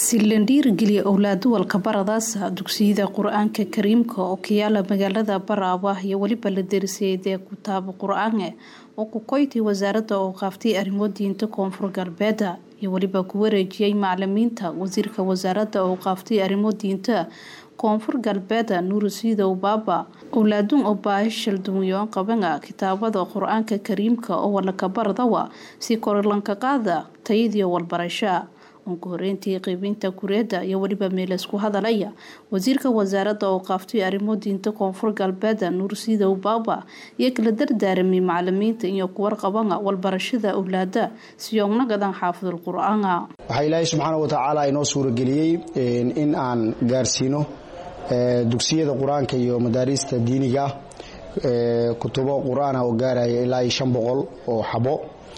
si la dhiirigeliya owlaaduwalka baradaasa dugsiyada qur-aanka kariimka oo ka yaala magaalada baraaba iyo weliba la derisayay dee kutaabo qur-aange oo ku koytay wasaaradda oo qaaftay arrimo diinta koonfur galbeeda iyo weliba ku wareejiyey macalimiinta wasiirka wasaaradda oo qaaftay arrimo diinta koonfur galbeeda nuurisiidow baaba owlaaduun oo baahi shalduunyoon qabana kitaabada qur-aanka kariimka oo walaka baradawa si korilanka qaada tayadiyo walbarasha ugu horeyntii qeybinta kureeda iyo weliba meelaysku hadalaya wasiirka wasaaradda oo qaaftay arrimo diinta koonfur galbeeda nuursiidow baaba iyo kala dardaaramay macalimiinta iyo kuwarqabana walbarashada owlaada siyoomnagadan xaafidul qur-aana waxaa ilaahay subxaana watacaala inoo suurageliyey in aan gaarsiino dugsiyada qur-aanka iyo madaariista diiniga kutubo qur-aana oo gaaraya ilaa iyo shan boqol oo xabo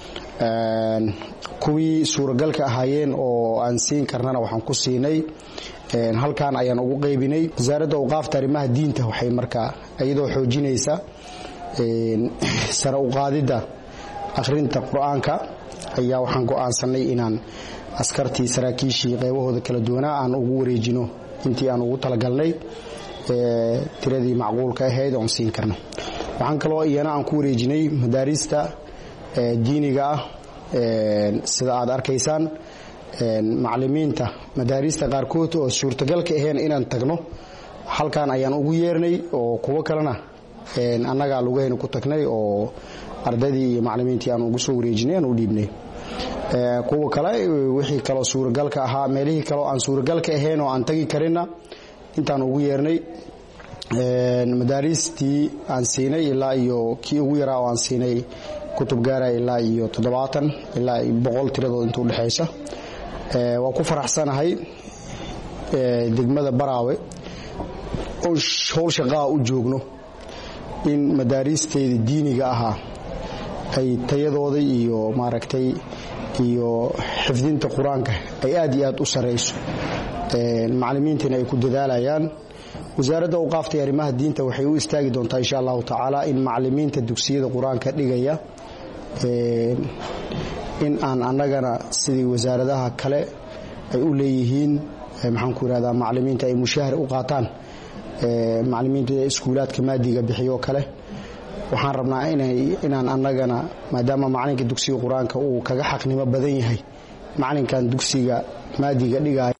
kuwii suuragalka ahaayeen oo aan siin karnana waxaan ku siinay halkan ayaan ugu qaybinay wasaaradda awqaafta arrimaha diinta waxay markaa iyadoo xoojinaysa sare uqaadidda akhrinta qur-aanka ayaa waxaan go-aansanay inaan askartii saraakiishii qaybahooda kala duwanaa aan ugu wareejino intii aan ugu talagalnay tiradii macquulka ahayd oon siin karno waxaan kaloo iyana aan ku wareejinay madaariista diiniga ah sida aad arkaysaan macalimiinta madaariista qaarkood oo suurtagalka aheen inaan tagno halkan ayaan ugu yeernay oo kuwo kalena annagaa lugahayna ku tagnay oo ardaydii iyo macalimiintii aan ugu soo wareejinay aan u dhiibnay kuwa kale wixii kaloo suuragalka ahaa meelihii kaleo aan suuragalka ahayn oo aan tagi karinna intaan ugu yeernay madaariistii aan siinay ilaa iyo kii ugu yaraa oo aan siinay kutub gaaraya ilaa iyo toddobaatan ilaa boqol tiradood inta udhexaysa waa ku faraxsanahay degmada baraawe oo howl shaqaa u joogno in madaariisteeda diiniga ahaa ay tayadooda iyo maaragtay iyo xifdinta qur-aanka ay aad iyo aad u sarayso macalimiintiina ay ku dadaalayaan wasaaradda awqaafta iyo arrimaha diinta waxay u istaagi doontaa insha allahu tacaala in macalimiinta dugsiyada qur-aanka dhigaya in aan annagana sidii wasaaradaha kale ay u leeyihiin maxaan ku irahdaa macalimiinta ay mushaahar u qaataan macalimiinta iskuulaadka maadiga bixiyo kale waxaan rabnaa inaan annagana maadaama macalinka dugsiga qur-aanka uu kaga xaqnimo badan yahay macalinkan dugsiga maadiga dhigaya